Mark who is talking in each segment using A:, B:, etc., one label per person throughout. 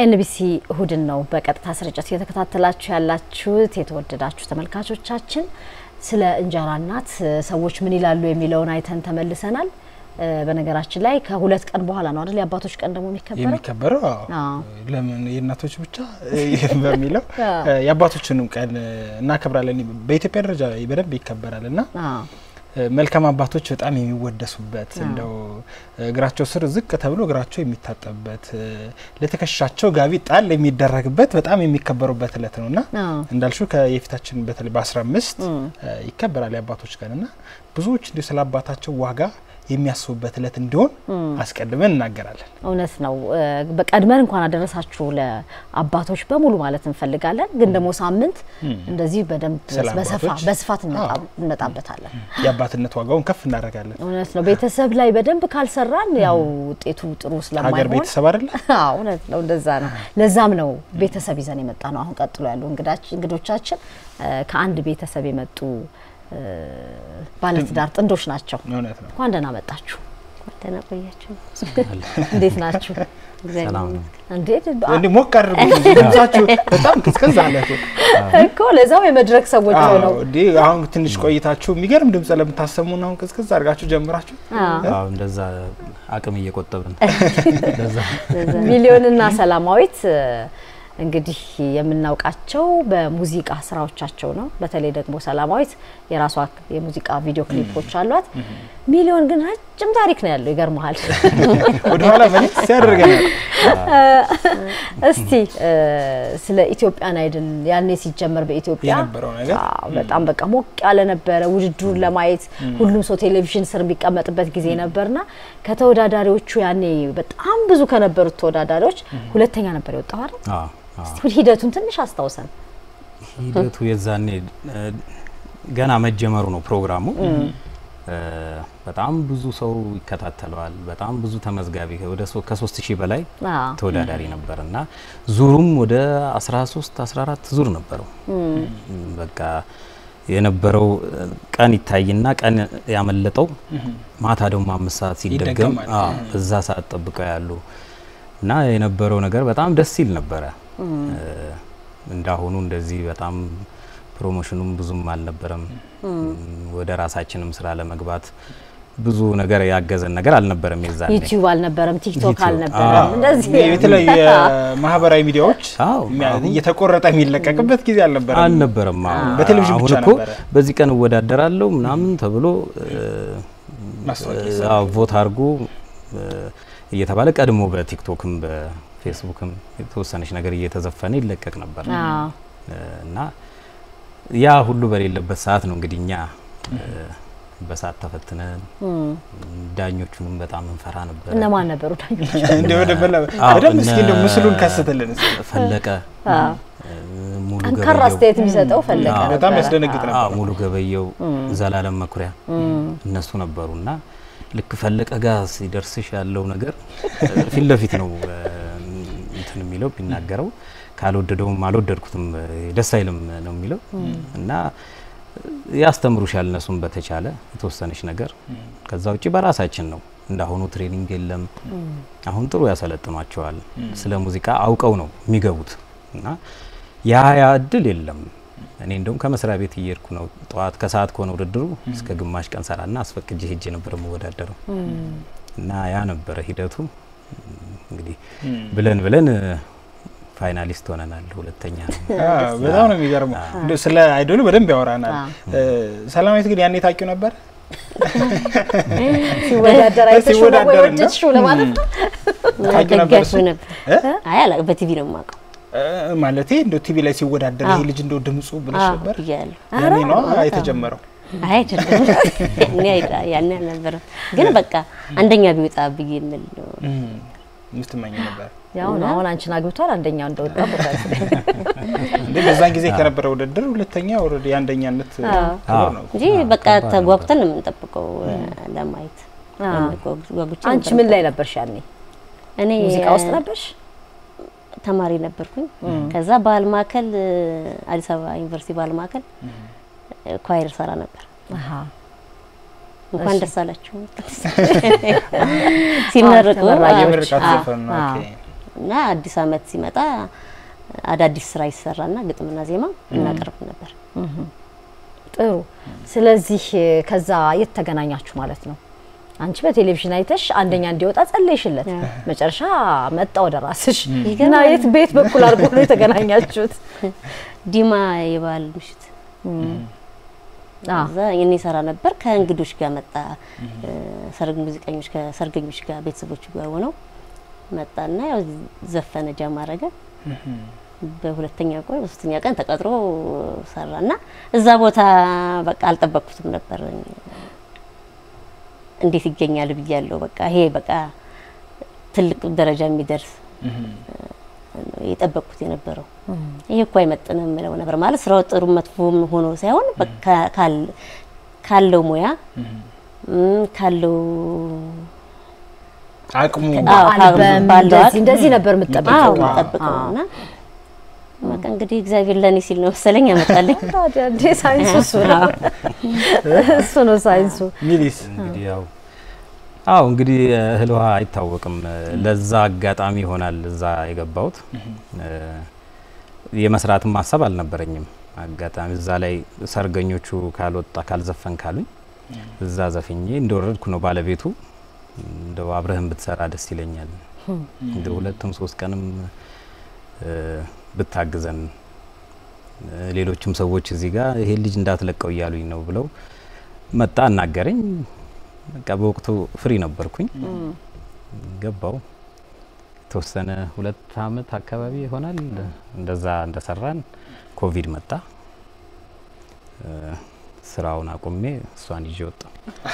A: ኤንቢሲ እሁድን ነው በቀጥታ ስርጭት እየተከታተላችሁ ያላችሁት። የተወደዳችሁ ተመልካቾቻችን ስለ እንጀራ እናት ሰዎች ምን ይላሉ የሚለውን አይተን ተመልሰናል። በነገራችን ላይ ከሁለት ቀን በኋላ ነው አይደል የአባቶች ቀን ደግሞ የሚከበረው
B: የሚከበረው አዎ። ለምን የእናቶች ብቻ በሚለው የአባቶችንም ቀን እናከብራለን። በኢትዮጵያ ደረጃ በደንብ ይከበራል እና መልካም አባቶች በጣም የሚወደሱበት እንደው እግራቸው ስር ዝቅ ተብሎ እግራቸው የሚታጠብበት ለትከሻቸው ጋቢ ጣል የሚደረግበት በጣም የሚከበሩበት እለት ነው እና እንዳልሹ የፊታችን በተለይ በአስራ አምስት ይከበራል የአባቶች ቀን እና ብዙዎች እንዲሁ ስለ አባታቸው ዋጋ የሚያስቡበት እለት እንዲሆን አስቀድመን እናገራለን።
A: እውነት ነው። በቀድመን እንኳን አደረሳችሁ ለአባቶች በሙሉ ማለት እንፈልጋለን። ግን ደግሞ ሳምንት እንደዚህ በደንብ በስፋት እንመጣበታለን።
B: የአባትነት ዋጋውን ከፍ እናደርጋለን።
A: እውነት ነው። ቤተሰብ ላይ በደንብ ካልሰራን ያው ውጤቱ ጥሩ ስለማይሆን
B: ሀገር ቤተሰብ አይደለ?
A: እውነት ነው። እንደዛ ነው። ለዛም ነው ቤተሰብ ይዘን የመጣ ነው። አሁን ቀጥሎ ያሉ እንግዶቻችን ከአንድ ቤተሰብ የመጡ ባለትዳር ጥንዶች ናቸው።
B: እውነት ነው።
A: እንኳን ደህና መጣችሁ።
C: ደህና ቆያችሁ።
A: እንዴት ናችሁ? እንዴት
B: እንዲ ሞቅ አድርጉ። ድምጻችሁ በጣም ቅዝቅዝ አለ
A: እኮ ለዛው የመድረክ ሰዎች ነው።
B: እንዲ አሁን ትንሽ ቆይታችሁ የሚገርም ድምጽ ለምታሰሙን አሁን ቅዝቅዝ አድርጋችሁ ጀምራችሁ
D: አዎ፣ እንደዛ አቅም እየቆጠብን
A: ሚሊዮንና ሰላማዊት እንግዲህ የምናውቃቸው በሙዚቃ ስራዎቻቸው ነው። በተለይ ደግሞ ሰላማዊት የራሷ የሙዚቃ ቪዲዮ ክሊፖች አሏት። ሚሊዮን ግን ረጅም ታሪክ ነው ያለው። ይገርመሃል።
B: ወደኋላ መልስ ሲያደርገናል።
A: እስቲ ስለ ኢትዮጵያን አይድል ያኔ ሲጀመር በኢትዮጵያ
B: የነበረው ነገር
A: በጣም በቃ ሞቅ ያለ ነበረ። ውድድሩን ለማየት ሁሉም ሰው ቴሌቪዥን ስር የሚቀመጥበት ጊዜ ነበርና ከተወዳዳሪዎቹ ያኔ በጣም ብዙ ከነበሩት ተወዳዳሪዎች ሁለተኛ ነበር የወጣው አይደል? እስቲ ሂደቱን ትንሽ አስታውሰን።
D: ሂደቱ የዛኔ ገና መጀመሩ ነው ፕሮግራሙ። በጣም ብዙ ሰው ይከታተለዋል። በጣም ብዙ ተመዝጋቢ ወደ ከሶስት ሺህ በላይ ተወዳዳሪ ነበር እና ዙሩም ወደ 13 14 ዙር ነበረው። በቃ የነበረው ቀን ይታይና ቀን ያመለጠው ማታ ደግሞ አምስት ሰዓት ሲደገም እዛ ሰዓት ጠብቀው ያሉ እና የነበረው ነገር በጣም ደስ ይል ነበረ። እንዳሁኑ እንደዚህ በጣም ፕሮሞሽኑም ብዙም አልነበረም። ወደ ራሳችንም ስራ ለመግባት ብዙ ነገር ያገዘን ነገር አልነበረም። የዛኔ
A: ዩቲዩብ አልነበረም፣ ቲክቶክ አልነበረም። እንደዚህ
B: የተለያዩ የማህበራዊ ሚዲያዎች እየተቆረጠ የሚለቀቅበት ጊዜ አልነበረም
D: አልነበረም።
B: በቴሌቪዥን ብቻ
D: እኮ
B: ነበረ።
D: በዚህ ቀን እወዳደራለሁ ምናምን ተብሎ ቮት አድርጎ እየተባለ ቀድሞ በቲክቶክም በፌስቡክም የተወሰነች ነገር እየተዘፈነ ይለቀቅ ነበር እና ያ ሁሉ በሌለበት ሰዓት ነው እንግዲህ እኛ በሰዓት ተፈትነን ዳኞቹንም በጣም እንፈራ ነበር።
A: እነማን ነበሩ ዳኞች?
B: እንደ ወደ በደንብ እስኪ እንደው ምስሉን ከስትልን
D: ፈለቀ ሙሉ
A: ጠንካራ አስተያየት የሚሰጠው ፈለቀ
D: አዎ፣
B: በጣም
A: ነበረ።
B: ያስደነግጥ ነበር።
D: አዎ ሙሉ ገበየው፣ ዘላለም መኩሪያ እነሱ ነበሩና ልክ ፈለቀ ጋር ሲደርስሽ ያለው ነገር ፊት ለፊት ነው እንትን የሚለው ቢናገረው ካልወደደውም አልወደድኩትም ደስ አይልም ነው የሚለው እና ያስተምሩሻል እነሱም በተቻለ የተወሰነች ነገር ከዛ ውጭ በራሳችን ነው እንዳሁኑ ትሬኒንግ የለም አሁን ጥሩ ያሰለጥኗቸዋል ስለ ሙዚቃ አውቀው ነው የሚገቡት እና ያ ያ እድል የለም እኔ እንደውም ከመስሪያ ቤት እየሄድኩ ነው ጠዋት ከሰዓት ከሆነ ውድድሩ እስከ ግማሽ ቀን ሰራና አስፈቅጄ ሄጄ ነበር የምወዳደረው እና ያ ነበረ ሂደቱ እንግዲህ ብለን ብለን ፋይናሊስት ሆነናል። ሁለተኛ ነው።
B: በጣም ነው የሚገርመው። እንደው ስለ አይዶሉ በደንብ ያወራናል። ሰላማዊት ግን ያኔ ታውቂው ነበር?
A: ሲወዳደር አይተሽው ነው ወይ
B: ሲወዳደር ነው?
A: ወደድሽው ለማለት ነው?
B: ታውቂው ነበር እሱ?
C: ደጋፊው ነበር። አይ አላውቅም፣ በቲቪ ነው የማውቀው
B: ማለቴ እንደው ቲቪ ላይ ሲወዳደር ይሄ ልጅ እንደው ድምፁ ብለሽ ነበር?
C: ብያለሁ።
B: ያኔ ነው የተጀመረው።
C: አይ አይደለም፣ ያኔ አይዳ- ያኔ አልነበረም። ግን በቃ አንደኛ ቢወጣ ብዬ የምል ነው።
B: የምትመኝ ነበር
A: ያው ነው አሁን አንቺን አግብቷል አንደኛው እንደወጣ ቦታል።
B: እንዴ? በዛን ጊዜ ከነበረ ውድድር ሁለተኛ ኦልሬዲ የአንደኛነት ክብር ነው።
C: እንጂ በቃ ተጓጉተን ነው የምንጠብቀው ለማየት ጓጉቼ
A: አንቺ ምን ላይ ነበርሽ ያኔ?
C: እኔ
A: ሙዚቃ ውስጥ ነበርሽ?
C: ተማሪ ነበርኩኝ። ከዛ ባህል ማዕከል አዲስ አበባ ዩኒቨርሲቲ ባህል ማዕከል ኳይር ሰራ ነበር።
A: አሃ
C: እንኳን ደስ አላችሁ ሲመረቁ
A: ተመራቂዎች።
B: የምርቃት
A: አዎ፣
B: ዘፈን ነው።
A: አዎ።
B: ኦኬ።
C: እና አዲስ አመት ሲመጣ አዳዲስ ስራ ይሰራና ግጥምና ዜማ እናቀርብ ነበር።
A: ጥሩ። ስለዚህ ከዛ የት ተገናኛችሁ ማለት ነው? አንቺ በቴሌቪዥን አይተሽ አንደኛ እንዲወጣ ጸለይሽለት፣ መጨረሻ መጣ ወደ ራስሽ እና የት ቤት በኩል አድርጎ ነው የተገናኛችሁት?
C: ዲማ የበዓል ምሽት እዛ እኔ ሰራ ነበር። ከእንግዶች ጋር መጣ። ሰርግ ሙዚቀኞች ከሰርገኞች ጋር ቤተሰቦቹ ጋር ሆነው መጣና ያው ዘፈነ፣ ጃም አረገ። በሁለተኛ ቆይ በሶስተኛ ቀን ተቀጥሮ ሰራና እዛ ቦታ በቃ አልጠበቅኩትም ነበር። እንዴት ይገኛል ብያለሁ። በቃ ይሄ በቃ ትልቅ ደረጃ የሚደርስ የጠበቅኩት የነበረው ይሄ እኮ አይመጥንም የምለው ነበር። ማለት ስራው ጥሩ መጥፎም ሆኖ ሳይሆን ካለው ሙያ ካለው
B: አቅሙ
A: እንደዚህ ነበር የምጠብቀው
C: የምጠብቀው እና በቃ እንግዲህ እግዚአብሔር ለእኔ ሲል ነው መሰለኝ ያመጣልኝ።
A: ታዲያ ሳይንሱ እሱ ነው እሱ ነው ሳይንሱ።
B: ሚሊስ
D: እንግዲህ ያው አዎ እንግዲህ እህል ውሃ አይታወቅም። ለዛ አጋጣሚ ይሆናል እዛ የገባሁት። የመስራትም ሀሳብ አልነበረኝም። አጋጣሚ እዛ ላይ ሰርገኞቹ ካልወጣ ካልዘፈን ካሉኝ እዛ ዘፍኜ እንደወረድኩ ነው ባለቤቱ እንደው አብረህም ብትሰራ ደስ ይለኛል፣ እንደ ሁለትም ሶስት ቀንም ብታግዘን፣ ሌሎችም ሰዎች እዚህ ጋር ይሄ ልጅ እንዳትለቀው እያሉኝ ነው ብለው መጣ፣ አናገረኝ። በቃ በወቅቱ ፍሪ ነበርኩኝ። ገባው የተወሰነ ሁለት አመት አካባቢ ይሆናል እንደዛ እንደሰራን ኮቪድ መጣ። ስራውን አቁሜ እሷን ይዤ ወጣ።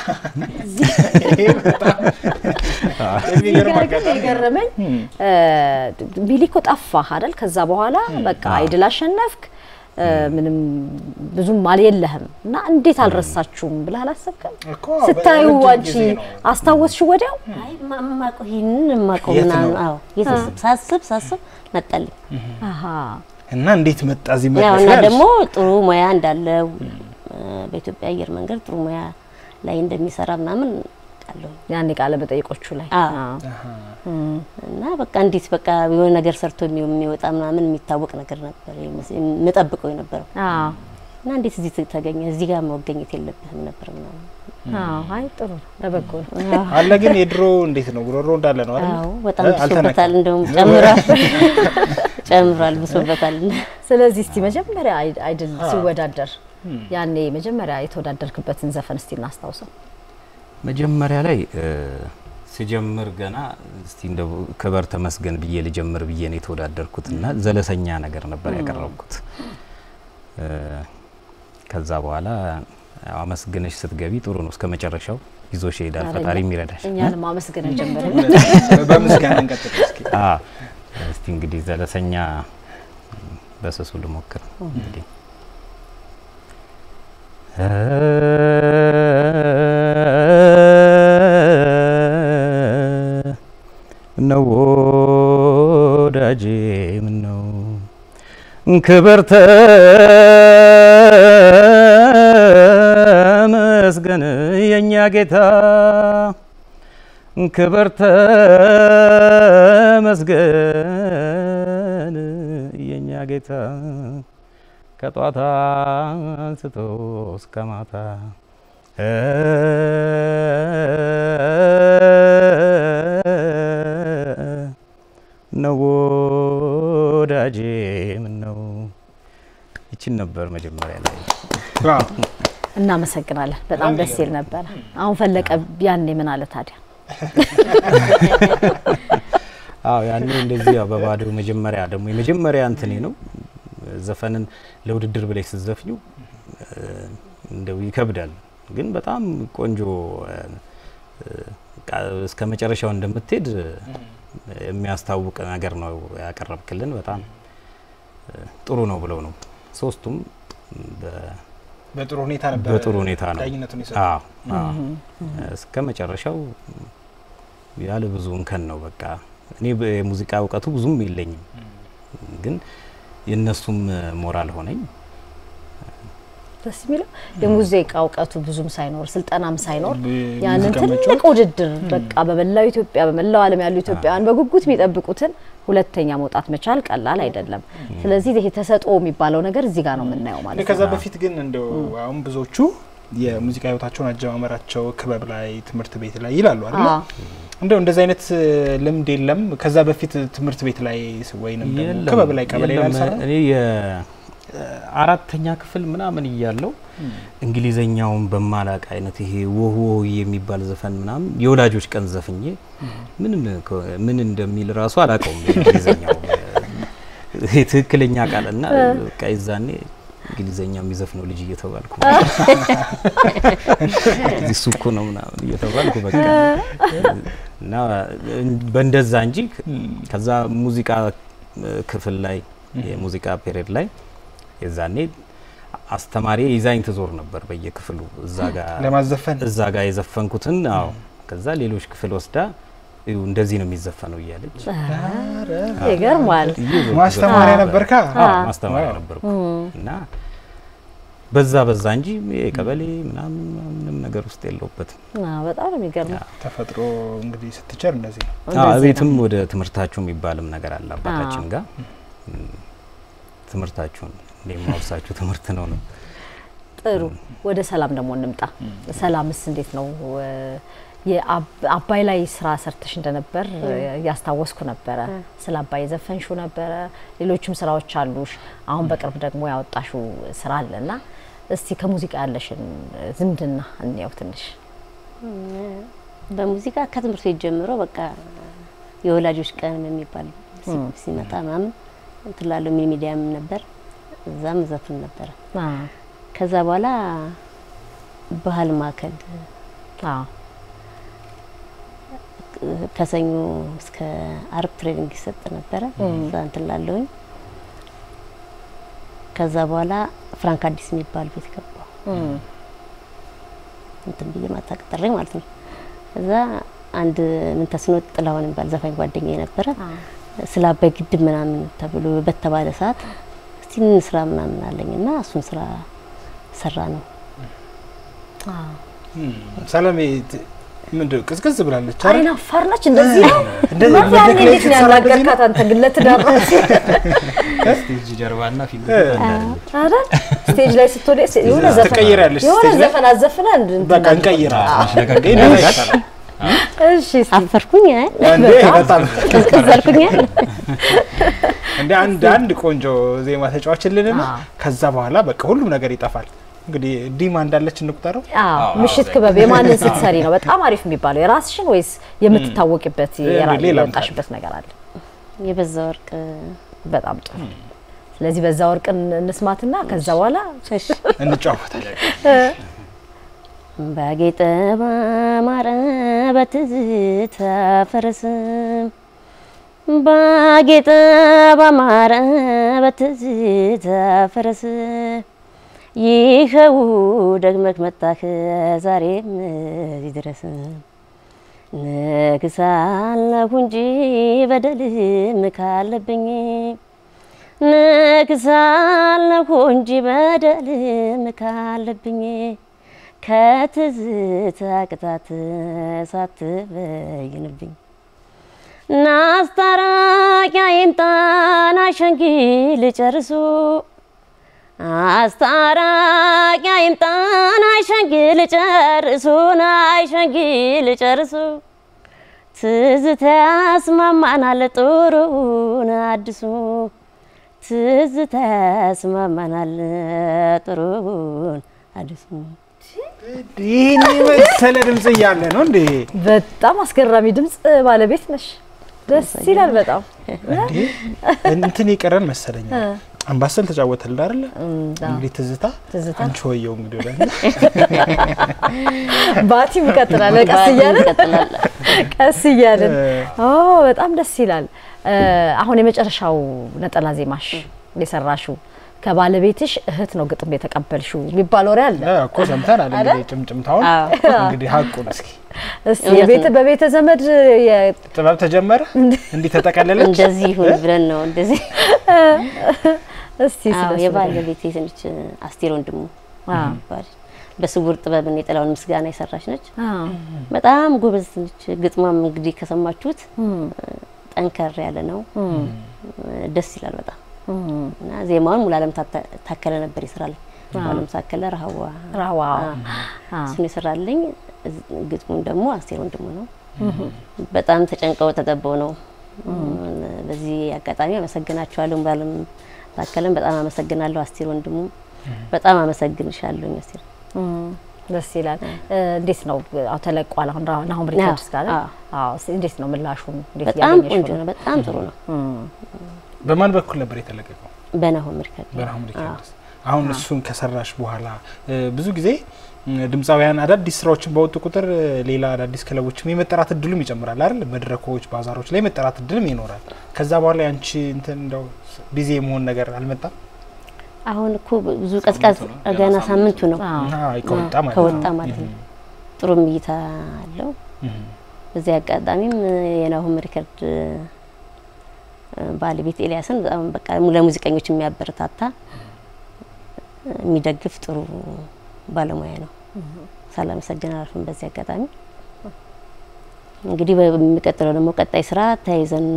A: የገረመኝ ሚሊኮ ጠፋህ አይደል? ከዛ በኋላ በቃ አይድል አሸነፍክ። ምንም ብዙም አል የለህም እና እንዴት አልረሳችሁም ብለህ አላሰብክም? ስታዩ አንቺ አስታወስሽ ወዲያው?
C: አይ ማማቀው ይሄንን ማቀው ምናምን አዎ፣ ሳስብ ሳስብ መጣልኝ።
A: አሃ
B: እና እንዴት መጣ እዚህ
C: ያው
B: መጣሽ?
C: እና ደግሞ ጥሩ ሙያ እንዳለው በኢትዮጵያ አየር መንገድ ጥሩ ሙያ ላይ እንደሚሰራ ምናምን ቃለሁ
A: ያኔ ቃለ መጠይቆቹ ላይ
C: እና በቃ እንዴት በቃ የሆነ ነገር ሰርቶ የሚወጣ ምናምን የሚታወቅ ነገር ነበር የምጠብቀው የነበረው እና እንዴት እዚህ ተገኘ እዚህ ጋር መገኘት የለብህም ነበር ምናምን
A: አይ ጥሩ ነው፣ ለበጎ ነው።
B: አለ ግን የድሮ እንዴት ነው ጉሮሮ እንዳለ ነው አይደል?
C: አዎ በጣም ብሶበታል። እንደውም ጨምሯል ጨምሯል፣ ብሶበታል።
A: ስለዚህ እስቲ መጀመሪያ አይድል ሲወዳደር ያኔ መጀመሪያ የተወዳደርክበትን ዘፈን እስቲ እናስታውሰው።
D: መጀመሪያ ላይ ሲጀምር ገና እስቲ እንደው ክበር ተመስገን ብዬ ልጀምር ብዬ ነው የተወዳደርኩት እና ዘለሰኛ ነገር ነበር ያቀረብኩት። ከዛ በኋላ አመስግነሽ ስትገቢ ጥሩ ነው፣ እስከ መጨረሻው ይዞሽ ይሄዳል ፈጣሪ የሚረዳሽ።
A: እኛንም አመስግነን ጀምረን
B: በምስጋና እንቀጥል እስኪ።
D: እስቲ እንግዲህ ዘለሰኛ በስሱ ልሞክር እንግዲህ ምነው ወዳጄ ምነው ክብር ተመስገን የእኛ ጌታ ክብር ተመስገን የእኛ ጌታ ከጧት አንስቶ እስከ ማታ ነው ወዳጄ ምነው። ይችን ነበር መጀመሪያ ላይ።
A: እናመሰግናለን። በጣም ደስ ይል ነበረ። አሁን ፈለቀ ያኔ ምን አለ ታዲያ?
D: አዎ ያኔ እንደዚህ ያው በባዶ መጀመሪያ ደግሞ የመጀመሪያ እንትኔ ነው ዘፈንን ለውድድር ብለሽ ስትዘፍኙ እንደው ይከብዳል፣ ግን በጣም ቆንጆ እስከ መጨረሻው እንደምትሄድ የሚያስታውቅ ነገር ነው ያቀረብክልን። በጣም ጥሩ ነው ብለው ነው ሶስቱም
B: በጥሩ ሁኔታ ነበር
D: በጥሩ ሁኔታ ነው
B: ዳኝነቱን የሰጡት።
D: አዎ አዎ እስከ መጨረሻው ያለ ብዙ እንከን ነው። በቃ እኔ የሙዚቃ እውቀቱ ብዙም የለኝም፣ ግን የእነሱም ሞራል ሆነኝ።
A: ደስ የሚለው የሙዚቃ እውቀቱ ብዙም ሳይኖር ስልጠናም ሳይኖር
B: ብ-
A: ያንን
B: ሙዚቃ
A: ትልቅ
B: መጫወት?
A: ውድድር በቃ በመላው ኢትዮጵያ በመላው ዓለም ያሉ ኢትዮጵያውያን በጉጉት የሚጠብቁትን ሁለተኛ መውጣት መቻል ቀላል አይደለም። ስለዚህ ይሄ ተሰጥኦ የሚባለው ነገር እዚህ ጋር ነው የምናየው ማለት
B: ከዛ
A: ነው።
B: በፊት ግን እንደው አሁን ብዙዎቹ የሙዚቃ ህይወታቸውን አጀማመራቸው ክበብ ላይ ትምህርት ቤት ላይ ይላሉ አይደል?
A: አዎ።
B: እንደው እንደዚህ አይነት እ, ልምድ የለም። ከዛ በፊት ትምህርት ቤት ላይ ወይንም ደግሞ
D: የለም፣
B: ክበብ ላይ ቀበሌ ላይ
D: የለም።
B: አልሰራ
D: እኔ የአራተኛ ክፍል ምናምን እያለው እንግሊዘኛውን በማላቅ አይነት ይሄ ወህ ወህ የሚባል ዘፈን ምናምን የወላጆች ቀን ዘፍኜ ምንም ከ- ምን እንደሚል ራሱ አላውቀውም። የእንግሊዘኛው ይሄ ትክክለኛ ቃል እና በቃ የዛኔ እንግሊዘኛ የሚዘፍነው ልጅ እየተባልኩ እሱ እኮ ነው ምናምን እየተባልኩ በቃ እና በእንደዛ እንጂ ከዛ ሙዚቃ ክፍል ላይ የሙዚቃ ፔሪድ ላይ የዛኔ አስተማሪ ይዛኝ ትዞር ነበር በየክፍሉ እዛ ጋር
B: ለማዘፈን
D: እዛ ጋር የዘፈንኩትን አዎ ከዛ ሌሎች ክፍል ወስዳ እዩ እንደዚህ ነው የሚዘፈነው እያለች
A: ይገርማል።
D: እየዞርኩ
B: ማስተማሪያ
D: ዘፈን
B: ነበርካ?
D: አዎ፣
A: አዎ።
D: ማስተማሪያ
B: ዋው።
D: ነበርኩ እና በዛ በዛ እንጂ የቀበሌ ምናምን ምንም ነገር ውስጥ የለውበትም።
A: አዎ፣ በጣም ነው የሚገርመው።
B: ተፈጥሮ እንግዲህ ስትቸር እንደዚህ ነው።
D: አዎ
A: እንደዚህ
D: ቤትም
A: ነው።
D: ወደ ትምህርታችሁ የሚባልም ነገር አለ አባታችን ጋር እም፣ ትምህርታችሁን እኔ የማወሳችሁ ትምህርት ነው ነው
A: ጥሩ ወደ ሰላም ደግሞ እንምጣ። ሰላምስ እንዴት ነው? የአብ- አባይ ላይ ስራ ሰርተሽ እንደነበር እያስታወስኩ ነበረ። ስለ አባይ የዘፈንሹ ነበረ፣ ሌሎችም ስራዎች አሉሽ። አሁን በቅርብ ደግሞ ያወጣሹ ስራ አለና እስቲ ከሙዚቃ ያለሽን ዝምድና እንየው ትንሽ።
C: በሙዚቃ ከትምህርት ቤት ጀምሮ በቃ የወላጆች ቀን የሚባል ሲ- ሲመጣ ምናምን ትላለው ሚኒ ሚዲያም ነበር እዛም ዘፍን ነበረ።
A: አ
C: ከዛ በኋላ ባህል ማዕከል
A: አ
C: ከሰኞ እስከ አርብ ትሬኒንግ ይሰጥ ነበረ። እዛ እንትን ላለሁኝ ከዛ በኋላ ፍራንክ አዲስ የሚባል ቤት ገባሁ።
A: እም፣
C: እንትን ብዬ ማታቀጠሬ ማለት ነው። ከዛ አንድ ምን ተስኖት ጥላሁን የሚባል ዘፋኝ ጓደኛ ነበረ።
A: አ
C: ስለ አባይ ግድብ ምናምን ተብሎ በተባለ ሰዓት እስቲ እንስራ ምናምን አለኝ እና እሱን ስራ ሰራ ነው።
A: አ
B: ሰላሜ ት- ምንድን ቅዝቅዝ ብላለች አይደል?
A: አይን አፋር ነች። እንደዚህ ነው
B: እንደዚህ
A: ማለት
B: መድረክ
A: ያኔ
B: ላይ
A: እንዴት ነው
B: ስትሰራ እንደዚህ ነው?
A: ያናገርካት አንተ ግን ለትዳር ነው
D: ስቴጅ ጀርባና ፊት
A: አይደል? ስቴጅ ላይ ስትወደ የሆነ ዘፈን
B: ትቀይሪያለሽ
A: የሆነ
B: ስቴጅ ላይ?
A: ዘፈን አዘፍነ
B: በቃ እንቀይራለን።
A: እሺ እስቲ
C: አፈርኩኝ አይ
B: እንዴ በጣም
C: ቅዝቅዝ አልኩኝ አይደል?
B: እንደ አንድ አንድ ቆንጆ ዜማ ተጫዋችልንና
A: አዎ።
B: ከዛ በኋላ በቃ ሁሉም ነገር ይጠፋል። እንግዲህ ዲማ እንዳለች እንቁጠረው።
A: አዎ ምሽት ክበብ የማንን ስትሰሪ ነው በጣም አሪፍ የሚባለው? የራስሽን ወይስ የምትታወቂበት የራ-
B: ሌላም
A: የወጣሽበት ነገር አለ?
C: የበዛ ወርቅ
A: በጣም ጥሩ። ስለዚህ በዛ ወርቅን እንስማትና ከዛ በኋላ
B: እንጫወታለን።
C: ባጌጠ ባማረ በትዝታ ፈረስ ባጌጠ ባማረ በትዝታ ፈረስ ይኸው ደግመክ መጣህ ዛሬም እዚህ ድረስ ነግሳለሁ እንጂ በደልም ካለብኝ ነግሳለሁ እንጂ በደልም ካለብኝ ከትዝታ ቅጣት ሳትበይንብኝ ናስታራቂያ ይምጣን አሸንጊል ጨርሱ አስታራቂያ ይምጣን አሸንጊል ጨርሱን አሸንጊል ጨርሱ ትዝታ ያስማማናል ጥሩን አድሱ ትዝታ ያስማማናል ጥሩን አድሱ
B: ይህን የመሰለ ድምጽ እያለ ነው እንዴ?
A: በጣም አስገራሚ ድምጽ ባለቤት ነሽ። ደስ ይላል በጣም
B: እንዴ እንትን የቀረን መሰለኝ። አምባሰል ተጫወተልን አይደለ? እንግዲህ ትዝታ
A: ትዝታ
B: አንቺ ወየው እንግዲህ ወደ
A: ባቲም እንቀጥላለን ቀስ እያለን
C: ይቀጥላል።
A: ቀስ እያለን ኦ በጣም ደስ ይላል። አሁን የመጨረሻው ነጠላ ዜማሽ የሰራሽው ከባለቤትሽ እህት ነው ግጥም የተቀበልሽው የሚባል ወሬ አለ።
B: እኮ ሰምተናል። እንግዲህ ጭምጭምታውን እንግዲህ ሀቁን እስኪ
A: እስቲ የቤተ በቤተ ዘመድ የ-
B: ጥበብ ተጀመረ እንዲህ ተጠቀለለች።
C: እንደዚህ ይሁን ብለን ነው እንደዚህ
A: እስቲ
C: አዎ
A: ስለሱ
C: የባለቤቴ ትንሽ አስቴር ወንድሙ ትባላለች። በስውር ጥበብን የጥላውን ምስጋና የሰራች ነች። በጣም ጎበዝ ነች። ግጥሟም እንግዲህ ከሰማችሁት ጠንከር ያለ ነው። ደስ ይላል በጣም እና ዜማውን ሙሉዓለም ታከለ ነበር ይሰራልኝ። ሙሉዓለም ታከለ ረሃዋ
A: ራዋ
C: እሱን ይሰራልኝ። ግጥሙን ደግሞ አስቴር ወንድሙ ነው። በጣም ተጨንቀው ተጠበው ነው። በዚህ አጋጣሚ አመሰግናችኋለሁ። ሙሉዓለም ታከለን በጣም አመሰግናለሁ። አስቴር ወንድሙ በጣም አመሰግንሻለሁ አስቴር።
A: ደስ ይላል። እንዴት ነው አሁ ተለቋል። አሁን ናሁም ሪከርድስ ጋር አዎ፣ እንዴት ነው ምላሹን? እንዴት
C: በጣም
A: ያገኘሽው
C: ቆንጆ
A: ነው?
C: ነው። በጣም ጥሩ ነው።
B: በማን በኩል ነበር የተለቀቀው?
C: በናሆም ሪከርድ
B: በናሁም ሪከርድስ። አሁን እሱን ከሰራሽ በኋላ ብዙ ጊዜ ድምፃውያን አዳዲስ ስራዎችን በወጡ ቁጥር ሌላ አዳዲስ ክለቦችም የመጠራት እድሉም ይጨምራል አይደል? መድረኮች፣ ባዛሮች ላይ የመጠራት እድልም ይኖራል። ከዛ በኋላ ያንቺ እንትን እንደው ቢዚ የመሆን ነገር አልመጣም?
C: አሁን እኮ ብዙ ቀዝቃዝ ገና ሳምንቱ ነው
B: አይ ከወጣ ማለት ነው።
C: ከወጣ ማለት ነው። ጥሩም እይታ አለው። በዚህ አጋጣሚም የናሆም ሪከርድ ባለቤት ኤልያስን በጣም በቃ ለሙዚቀኞች የሚያበረታታ የሚደግፍ ጥሩ ባለሙያ ነው። ሳላመሰግን አላልፍም። በዚህ አጋጣሚ እንግዲህ በሚቀጥለው ደግሞ ቀጣይ ስራ ተያይዘን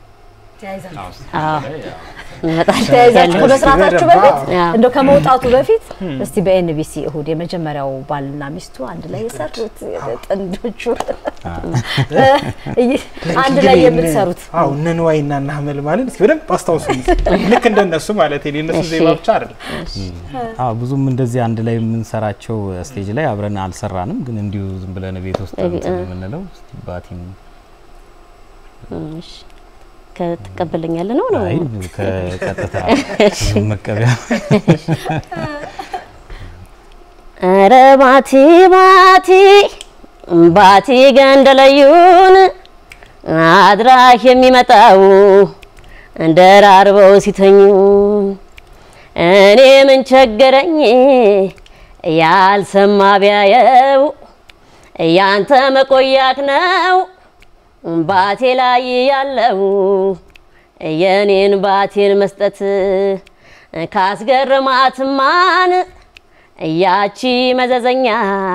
C: አዎ እንመጣለን።
A: ተያይዛችሁ ከመስራታችሁ በፊት
C: አዎ።
A: እንደው ከመውጣቱ በፊት እስቲ በኤንቢሲ እሁድ የመጀመሪያው ባልና ሚስቱ አንድ ላይ የሰሩት ጥንዶቹ አንድ ላይ የምትሰሩት
B: አዎ እነ ንዋይ እና እነ አህመል ማለት እስኪ በደንብ አስታውሱ። ልክ እንደነሱ ማለት ነው። የእነሱ
C: እሺ።
B: ዜማ ብቻ አይደለም።
D: አዎ ብዙም እንደዚህ አንድ ላይ የምንሰራቸው ስቴጅ ላይ አብረን አልሰራንም፣ ግን እንዲሁ ዝም ብለን ቤት ውስጥ
C: እቤ-
D: እንትን
C: እ።
D: የምንለው እስቲ ባቲም
C: እሺ ከተቀበለኛል ነው ነው
D: አይ ከቀጥታ መቀበያ
C: ኧረ ባቲ ባቲ ባቲ ገንደለዩን አድራሽ የሚመጣው ደራርበው ሲተኙ እኔ ምን ቸገረኝ ያልሰማ ቢያየው ያንተ መቆያክ ነው ባቴ ላይ ያለው የኔን ባቴን መስጠት ካስገርማትማን ያቺ መዘዘኛ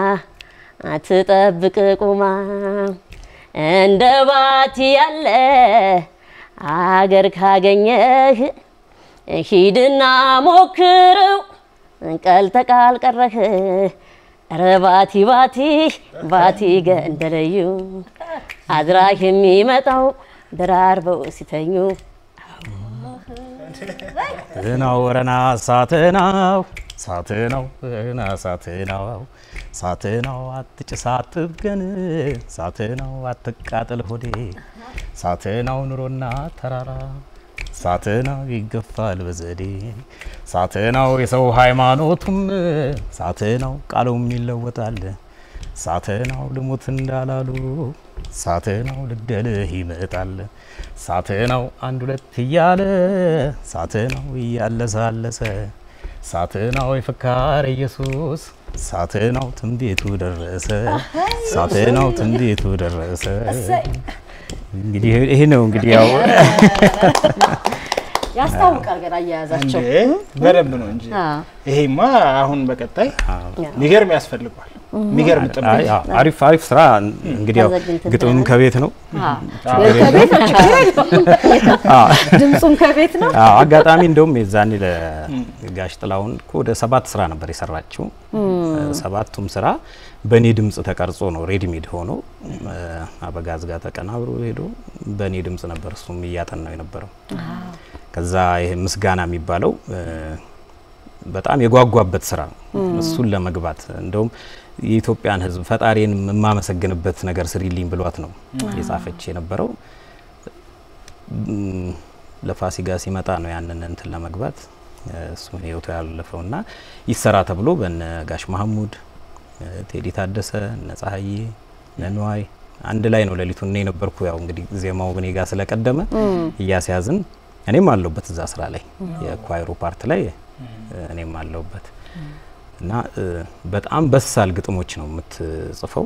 C: ትጠብቅ ቁማ እንደ ባቲ ያለ አገር ካገኘህ ሂድና ሞክረው ቀልተ ቃል ቀረህ ኧረ ባቲ ባቲ ባቲ ገንደለዩ አድራሽ የሚመጣው ደራርበው ሲተኙ
D: ትናው ወረና ሳትናው ሳትናው ወረና ሳትናው ሳትናው አትጭስ አትብገን ሳትናው አትቃጠል ሆዴ ሳትናው ኑሮና ተራራ ሳትናው ይገፋል በዘዴ ሳትናው የሰው ሃይማኖቱም ሳትናው ቃሉም ይለወጣል ሳትናው ልሙት እንዳላሉ ሳትናው ልግደልህ ይመጣል ሳትናው አንድ ሁለት እያለ ሳትናው እያለሳለሰ ሳትናው የፍካር ኢየሱስ ሳትናው ትንቢቱ ደረሰ ሳትናው ትንቢቱ ደረሰ። እንግዲህ ይሄ ነው እንግዲህ ያው
A: ያስታውቃል ገና አያያዛቸው
B: እንዴ በደንብ ነው እንጂ
A: አዎ።
B: ይሄማ አሁን በቀጣይ ሚገርም ያስፈልጓል። ሚገርም ጥምር
D: አይ፣ አዎ፣ አሪፍ አሪፍ ስራ እንግዲህ ያው
C: አዘግንተን
D: ግጥምም ከቤት ነው።
A: ከቤት ነው ችግር የለውም።
D: አዎ
A: ድምፁም ከቤት ነው።
D: አዎ አጋጣሚ እንደውም የዛኔ ለጋሽ ጥላሁን እኮ ወደ ሰባት ስራ ነበር የሰራችው። ሰባቱም ስራ በእኔ ድምጽ ተቀርጾ ነው ሬድሜድ ሆኖ አበጋዝ ጋር ተቀናብሮ ሄዶ በእኔ ድምጽ ነበር እሱም እያጠናው የነበረው። ከዛ ይሄ ምስጋና የሚባለው በጣም የጓጓበት ስራ ነው። እሱን ለመግባት እንደውም የኢትዮጵያን ሕዝብ ፈጣሪን የማመሰግንበት ነገር ስሪልኝ ብሏት ነው የጻፈች የነበረው። ም፣ ለፋሲካ ሲመጣ ነው ያንን እንትን ለመግባት እሱን ህይወቱ ያለፈውና ይሰራ ተብሎ በነ ጋሽ መሐሙድ ቴዲ ታደሰ እነ ፀሐዬ እነ ንዋይ አንድ ላይ ነው ሌሊቱን እኔ ነበርኩ። ያው እንግዲህ ዜማው እኔ ጋር ስለቀደመ እያስያዝን እኔም አለሁበት እዛ ስራ ላይ የኳይሮ ፓርት ላይ እኔም አለሁበት እና እ፣ በጣም በሳል ግጥሞች ነው የምትጽፈው።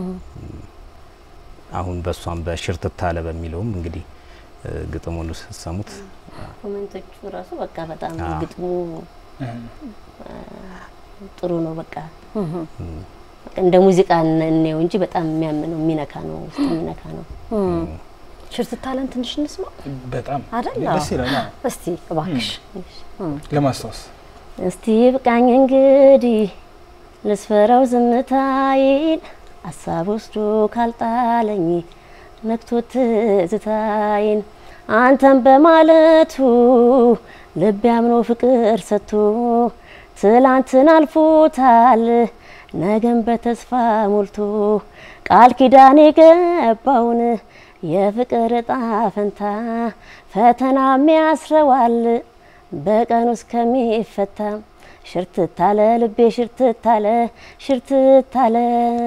D: አሁን በእሷም በሽርትታለ በሚለውም እንግዲህ እ፣ ግጥሙን ስትሰሙት
C: ኮሜንቶቹ ራሱ በቃ በጣም
D: አዎ።
C: ግጥሙ ጥሩ ነው። በቃ እንደ ሙዚቃ እንየው እንጂ በጣም የሚያምነው የሚነካ ነው፣ ውስጥ የሚነካ ነው።
A: ሽርትታለን ትንሽ እንስማ
B: በጣም
A: አይደል?
B: ደስ ይላል። አዎ።
A: እስቲ እባክሽ
B: ለማስታወስ
C: እስቲ ይብቃኝ እንግዲህ ልስፈራው ዝምታዬን ሀሳብ ወስዶ ካልጣለኝ ነክቶ ትዝታዬን አንተን በማለቱ ልብ ያምኖ ፍቅር ሰጥቶ ትላንትን አልፎታል ነገን በተስፋ ሞልቶ ቃል ኪዳን የገባውን የፍቅር እጣ ፈንታ ፈተናም ያስረዋል በቀን ውስጥ ከሚፈታ ሽርትታለ ልቤ ሽርትታለ ሽርትታለ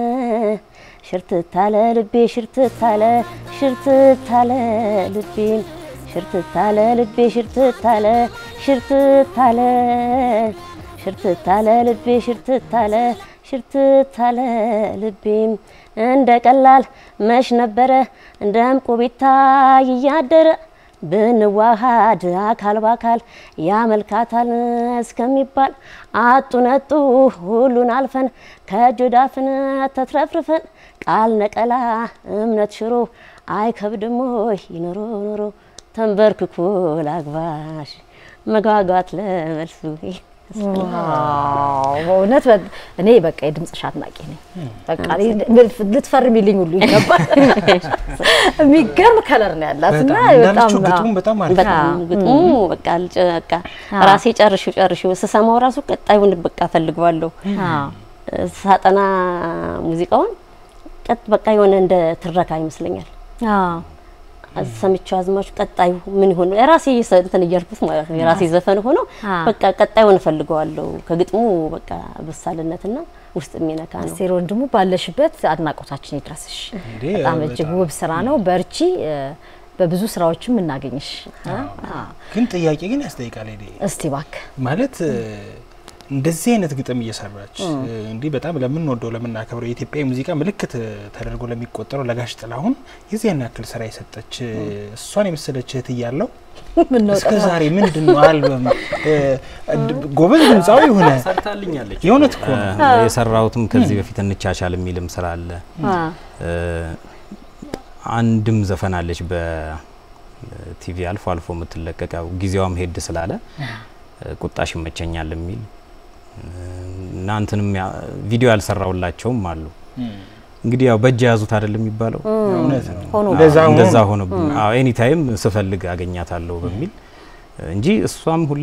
C: ሽርትታለ ልቤ ሽርትታለ ሽርትታለ ልቤ ሽርትታለ ልቤ ሽርትታለ ሽርትታለ ሽርትታለ ልቤ ሽርትታለ ሽርትታለ ልቤ እንደ ቀላል መሽ ነበረ እንደ ዕንቁ ቢታይ እያደረ ብንዋሃድ አካል በአካል ያመልካታል እስከሚባል አጡ ነጡ ሁሉን አልፈን ከእጅ ወዳፍን ተትረፍርፈን ቃል ነቀላ እምነት ሽሮ አይከብድም ወይ ኖሮ ኖሮ ተንበርክኮ ላግባሽ መጓጓት ለመልሱ
A: ዋው በእውነት በ- እኔ በቃ የድምጽሽ አድናቂ ነኝ። በቃ እኔ ልትፈርሚልኝ ሁሉ ይገባል። የሚገርም ከለር ነው ያላት እና
B: በጣም እንዳለችው
A: በጣም
B: ግጥሙ በጣም አሪፍ
C: በጣም
A: አዎ።
C: ግጥሙ በቃ ልጭ- በቃ
A: አዎ።
C: ራሴ ጨርሽው ጨርሽው ስሰማው ራሱ ቀጣዩን በቃ ፈልገዋለሁ።
A: አዎ።
C: ሳጠና ሙዚቃውን ቀጥ በቃ የሆነ እንደ ትረካ ይመስለኛል።
A: አዎ።
C: ሰምቼው አዝማቹ ቀጣዩ ምን ይሆን የራሴ ሰ- እንትን እያልኩት ማለት ነው። የራሴ ዘፈን ሆኖ
A: አዎ።
C: በቃ ቀጣዩን እፈልገዋለሁ። ከግጥሙ በቃ በሳልነትና ውስጥ የሚነካ ነው።
A: አስቴር ወንድሙ ባለሽበት አድናቆታችን ይድረስሽ።
B: እንዴ፣
A: በጣም
B: በጣም።
A: እጅግ ውብ ስራ ነው። በርቺ። እ፣ በብዙ ስራዎችም እናገኝሽ። እ? አዎ።
B: ግን ጥያቄ ግን ያስጠይቃል። ሄዴ
A: እስቲ እባክህ
B: ማለት እ፣ እንደዚህ አይነት ግጥም እየሰራች እ፣ እንዲህ በጣም ለምንወደው ለምናከብረው የኢትዮጵያ ሙዚቃ ምልክት እ፣ ተደርጎ ለሚቆጠረው ለጋሽ ጥላሁን የዚያን ያክል ስራ የሰጠች እ፣ እሷን የመሰለች እህት እያለው
A: ምነው
B: እስከ ዛሬ ምንድን ነው አልበም እ፣ ድ- ጎበዝ ድምፃዊ የሆነ
D: ሰርታልኛለች።
B: የእውነት እኮ ነው።
D: እ፣ የሰራሁትም ከዚህ በፊት እንቻቻል የሚልም ስራ አለ።
A: አ፣
D: እ፣ አንድም ዘፈን አለች በቲቪ አልፎ አልፎ የምትለቀቀው ጊዜዋም ሄድ ስላለ እ፣ ቁጣሽ ይመቸኛል የሚል እ፣ እና እንትንም ያ- ቪዲዮ ያልሰራውላቸውም አሉ። እንግዲህ ያው በእጅ የያዙት አይደለም የሚባለው
B: እውነት ነው።
A: ሆኖ
B: እንደዛ ሆኖ
D: እንደዛ ሆነብኝ። አዎ ኤኒ ታይም ስፈልግ አገኛታለሁ በሚል እንጂ እሷም ሁሌ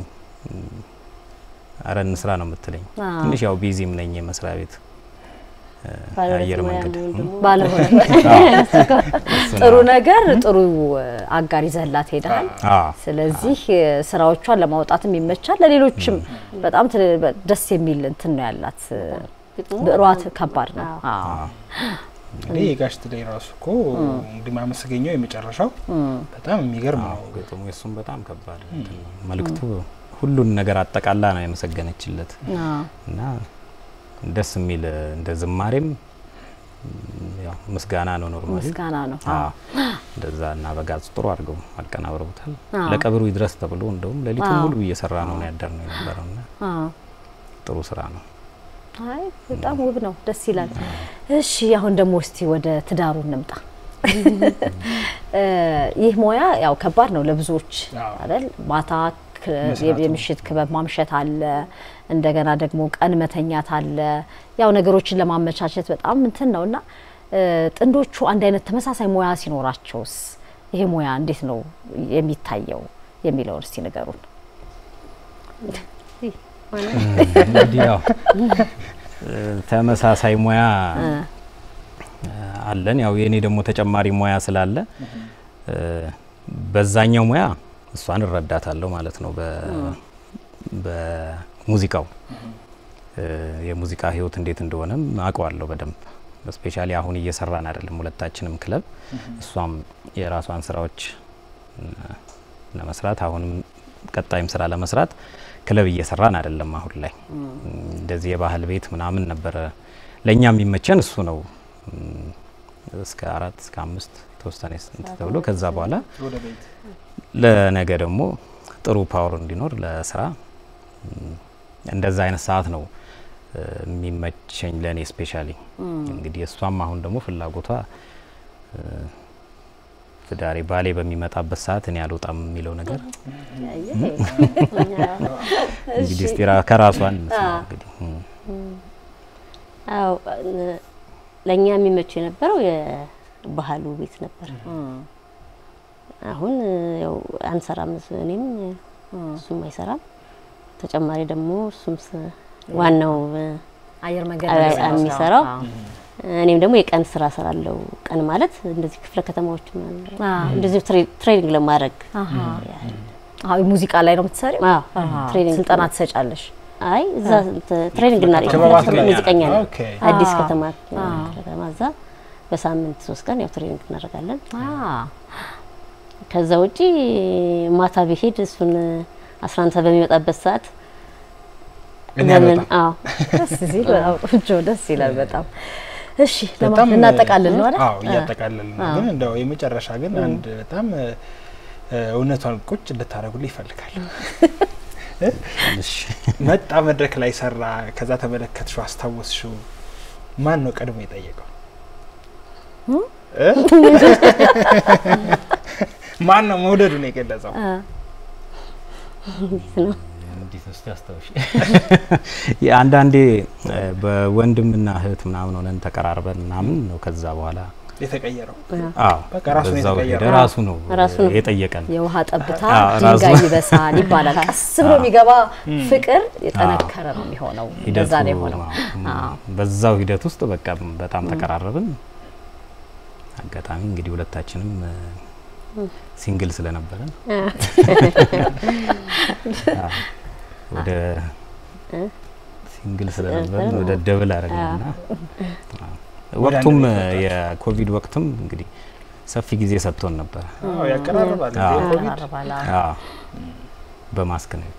D: አረ እንስራ ነው የምትለኝ።
A: አዎ።
D: ትንሽ ያው ቢዚም ነኝ የመስሪያ ቤት እ፣
C: ባለቤት
D: የአየር
C: ሙያ
D: መንገድ
C: ወይም ደግሞ
A: ባለሆነ ጥሩ ነገር ጥሩ አጋር ይዘህላት ሄደሃል።
D: አዎ
A: ስለዚህ እ፣ ስራዎቿን ለማውጣትም ይመቻል። ለሌሎችም በጣም ትል- ደስ የሚል እንትን ነው ያላት። እ፣
C: ግጥሙ
A: ብዕሯት ከባድ ነው። አዎ።
D: አዎ
B: እንግዲህ የጋሽ ጥላዬ ራሱ እኮ እንግዲህ ማመሰገኘው የመጨረሻው በጣም የሚገርም ነው።
D: ግጥሙ የሱም በጣም ከባድ እንትን ነው። መልእክቱ ሁሉን ነገር አጠቃላ ነው የመሰገነችለት
A: አዎ።
D: እና ደስ የሚል እንደ ዝማሬም ያው ምስጋና ነው ኖርማሊ
A: ምስጋና ነው።
D: አዎ እንደዛ እና በጋዝ ጥሩ አድርገው አቀናብረውታል።
A: አዎ።
D: ለቀብሩ ይድረስ ተብሎ እንደውም ሌሊቱን
A: አዎ።
D: ሙሉ እየሰራ ነው ያደር ነው የነበረውና
A: አዎ።
D: ጥሩ ስራ ነው።
A: አይ በጣም ውብ ነው፣ ደስ ይላል። እሺ አሁን ደግሞ እስቲ ወደ ትዳሩ እንምጣ። እ፣ ይህ ሙያ ያው ከባድ ነው ለብዙዎች
B: አዎ።
A: አይደል? ማታ ክ-
B: መስራቱ።
A: የምሽት ክበብ ማምሸት አለ፣ እንደገና ደግሞ ቀን መተኛት አለ። ያው ነገሮችን ለማመቻቸት በጣም እንትን ነው እና እ፣ ጥንዶቹ አንድ አይነት ተመሳሳይ ሙያ ሲኖራቸውስ ይሄ ሙያ እንዴት ነው የሚታየው የሚለውን እስቲ ንገሩን።
D: እንግዲህ ያው እ፣ ተመሳሳይ ሙያ እ፣ አለን። ያው የኔ ደግሞ ተጨማሪ ሙያ ስላለ እ፣ በዛኛው ሙያ እሷን እረዳታለሁ ማለት ነው። በ በሙዚቃው እ፣ የሙዚቃ ህይወት እንዴት እንደሆነም አውቀዋለሁ በደንብ ስፔሻሊ አሁን እየሰራን አይደለም ሁለታችንም ክለብ እሷም የራሷን ስራዎች እ፣ ለመስራት አሁንም ቀጣይም ስራ ለመስራት ክለብ እየሰራን አይደለም አሁን ላይ እንደዚህ የባህል ቤት ምናምን ነበረ ለእኛ የሚመቸን እሱ ነው እም፣ እስከ አራት እስከ አምስት የተወሰነ ስንት ተብሎ ከዛ በኋላ
B: ወደ ቤት
D: ለነገ ደግሞ ጥሩ ፓወር እንዲኖር ለስራ እም፣ እንደዛ አይነት ሰዓት ነው የሚመቸኝ ለእኔ ስፔሻሊ። እንግዲህ እሷም አሁን ደግሞ ፍላጎቷ ትዳሬ ባሌ በሚመጣበት ሰዓት እኔ አልወጣም የሚለው ነገር እንግዲህ እስቲ ከራሷን እንግዲህ
C: አዎ ለእኛ የሚመቸው የነበረው የባህሉ ቤት ነበር። አሁን ያው አንሰራም፣ እኔም እሱም አይሰራም። ተጨማሪ ደግሞ እሱም ዋናው
A: አየር መንገድ
C: የሚሰራው እኔም ደግሞ የቀን ስራ ሰራለው። ቀን ማለት እንደዚህ ክፍለ ከተማዎች እንደዚህ ትሬኒንግ ለማድረግ
A: ሙዚቃ ላይ ነው የምትሰሪው?
C: ትሬኒንግ
A: ስልጠና ትሰጫለሽ?
C: አይ እዛ ትሬኒንግ እና ሙዚቀኛ ነው አዲስ ከተማ ከተማ እዛ በሳምንት ሶስት ቀን ያው ትሬኒንግ እናደርጋለን። ከዛ ውጪ ማታ ብሄድ እሱን አስራ አንድ ሰዓት በሚመጣበት ሰዓት ለምን አዎ
A: ደስ ሲል በጣም ቆንጆ ደስ ይላል በጣም እሺ እናጠቃልል ነው አይደል?
B: አዎ እያጠቃልል ነው። ግን እንደው የመጨረሻ ግን አንድ በጣም እውነቷን ቁጭ እንድታደርጉልኝ ይፈልጋል። መጣ መድረክ ላይ ሰራ፣ ከዛ ተመለከትሽው፣ አስታወስሽው፣ ማን ነው ቀድሞ የጠየቀው? ማን ነው መውደዱን የገለጸው?
C: እንዴት ነው
D: እንዴት ነው አስታውሽ። አንዳንዴ በወንድምና እህት ምናምን ሆነን ተቀራርበን ምናምን ነው ከዛ በኋላ
B: የተቀየረው።
D: አዎ
B: በቃ ራሱ ነው
D: በዛው
B: የተቀየረው።
D: ሄደ። ራሱ ነው
C: ራሱ ነው።
D: የጠየቀን።
A: የውሃ ጠብታ
D: አዎ፣
A: ድንጋይ
D: ራሱ-
A: ይበሳል ይባላል። ቀስ ብሎ የሚገባ ፍቅር የጠነከረ ነው የሚሆነው። እንደዛ ነው የሆነው። አዎ።
D: በዛው ሂደት ውስጥ በቃ በጣም ተቀራረብን። አጋጣሚ እንግዲህ ሁለታችንም ሲንግል ስለነበረን አዎ፣ ወደ ሲንግል ስለነበረን ወደ ደብል አረግንና ወቅቱም የኮቪድ ወቅትም እንግዲህ ሰፊ ጊዜ ሰጥቶን ነበር።
B: አዎ ያቀራርባል።
D: አዎ።
B: ኮቪድ
A: ያቀራርባል።
D: አዎ፣ በማስክ ነው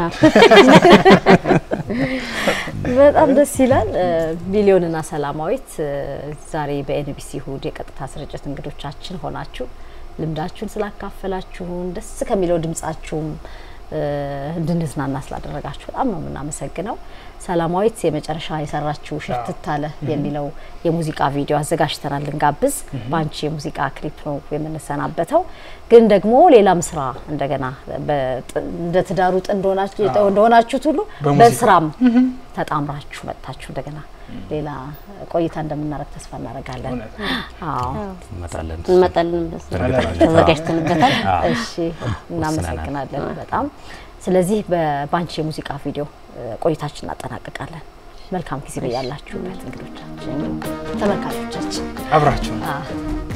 A: በጣም ደስ ይላል። ሚሊዮንና ሰላማዊት ዛሬ በኤንቢሲ እሁድ የቀጥታ ስርጭት እንግዶቻችን ሆናችሁ ልምዳችሁን ስላካፈላችሁን ደስ ከሚለው ድምጻችሁም እንድንዝናና ስላደረጋችሁ በጣም ነው የምናመሰግነው። ሰላማዊት የመጨረሻ የሰራችው ሽርትት አለ የሚለው የሙዚቃ ቪዲዮ አዘጋጅተናል ልንጋብዝ። በአንቺ የሙዚቃ ክሊፕ ነው የምንሰናበተው። ግን ደግሞ ሌላም ስራ እንደገና በጥ- እንደ ትዳሩ ጥንድ ሆናችሁ- እንደሆናችሁት ሁሉ
B: በሙዚቃ።
A: በስራም ተጣምራችሁ መጥታችሁ እንደገና ሌላ ቆይታ እንደምናደርግ ተስፋ እናደርጋለን።
B: እውነት
A: አዎ
D: እንመጣለን።
C: እንመጣለን በሱ
D: እርግጠኛ
C: ተዘጋጅተንበታል።
D: አዎ።
A: እሺ እናመሰግናለን በጣም። ስለዚህ በባንቺ የሙዚቃ ቪዲዮ እ፣ ቆይታችን እናጠናቅቃለን። መልካም ጊዜ በያላችሁበት እንግዶቻችን፣ ተመልካቾቻችን
B: አብራችሁ
A: አ